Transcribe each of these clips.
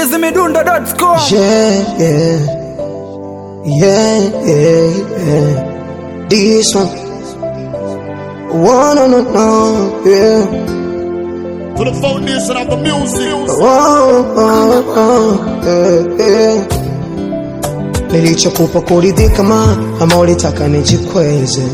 chizimidundo.com Yeah, yeah, yeah, yeah, yeah. This one, one on no, no, yeah. to the foundation of the music. Oh, oh, oh, yeah, yeah. Nilichokupa kuridhika ma ama ulitaka nijikweze,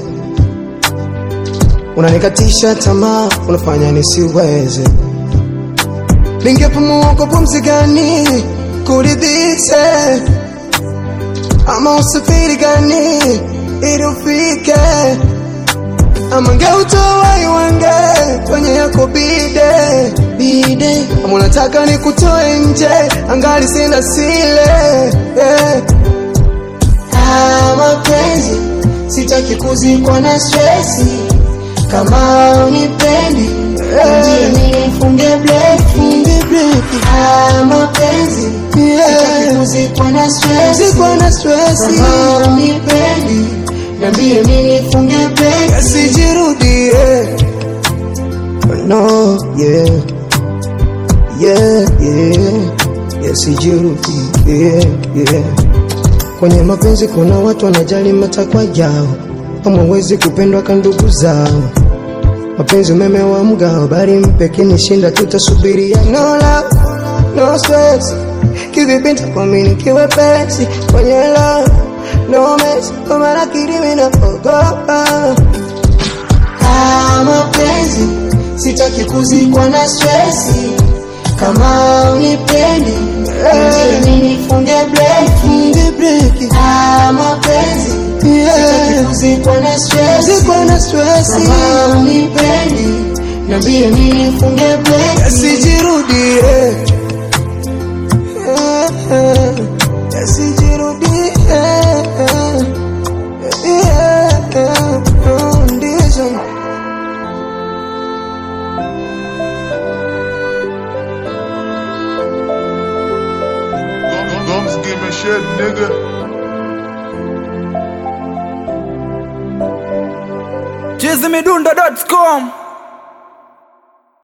unanikatisha tamaa, unafanya nisiweze. Ningepumua kwa pumzi gani kuridhishe, ama usafiri gani ili ufike, ama ngeutoa iwange kwenye yako bide bide, ama unataka nikutoe nje angali sina sile yeah. Ah, mapenzi sitaki kuzikwa na stresi, kama unipendi mjini nifunge breki. Ah, mapenzi sitaki kuzikwa na stresi, kama unipendi niambie mimi nifunge breki. Yasijirudie, no, yeah, yeah, yeah, yasijirudie, yeah. Kwenye mapenzi kuna watu wanajali matakwa yao, hamwezi kupendwa ka ndugu zao. Mapenzi umeme wa mgao, bali mpe kinishinda, tutasubiria. No love, no stress, kivipi nitakuamini kiwe pesi kwenye love, no mess, kwa maana kirimi naogopa Ah, mapenzi sitaki kuzikwa na stresi, kama unipendi mjini nifunge breki. Ah, mapenzi sitaki kuzikwa na stresi, kama unipendi niambie mimi nifunge breki. Yasijirudie, yasijirudie, ndizo Gums give me shit, nigga. chizimidundo.com